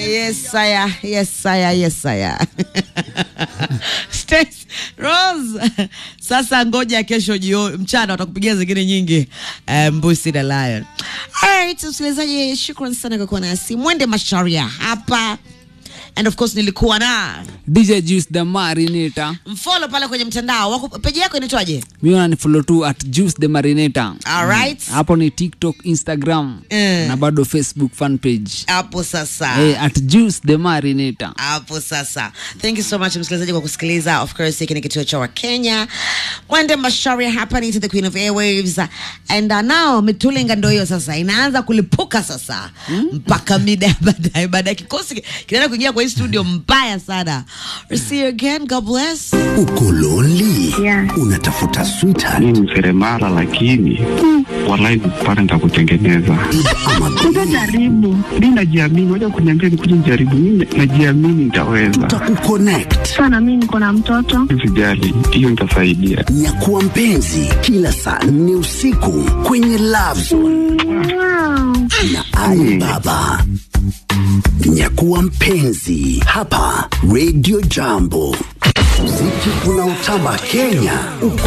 Yes, saya. Yes, saya. Yes, saya. Stace, Rose. Sasa ngoja kesho jio mchana watakupigia zingine nyingi eh, Mbusi na Lion. Alright, msikilizaji, shukran sana kwa kuwa nasi. Mwende Masharia hapa. And of course nilikuwa na DJ Juice the Marinator. mfollow pale kwenye mtandao wako peji yako inaitwaje? Mimi unanifollow tu at Juice the Marinator. Alright. Hapo ni TikTok, Instagram Eh. na bado Facebook fan page. Hapo sasa. Hey, at Juice the Marinator. hapo sasa thank you so much msikilizaji kwa kusikiliza of course hiki ni kituo cha wakenya mwende masharia hapa ni to the queen of airwaves and uh, now mitulinga ndo hiyo sasa inaanza kulipuka sasa mpaka mida ya baadaye baadaye kikosi kinaenda kuingia kwa hii studio mbaya sana We'll see you again god bless Uko lonely? Yeah. Unatafuta sweetheart mi ni seremala lakini walai kupata nitakutengeneza ama Utajaribu. mi najiamini waja kuniambia nikuja nijaribu mi najiamini nitaweza tutakukonnect. Sana mimi niko na mtoto. sijali hiyo nitasaidia Nyakuwa mpenzi kila saa nne usiku kwenye Love Zone Wow. na Ali Baba. Nyakuwa mpenzi hapa Radio Jambo. Muziki unaotamba Kenya uko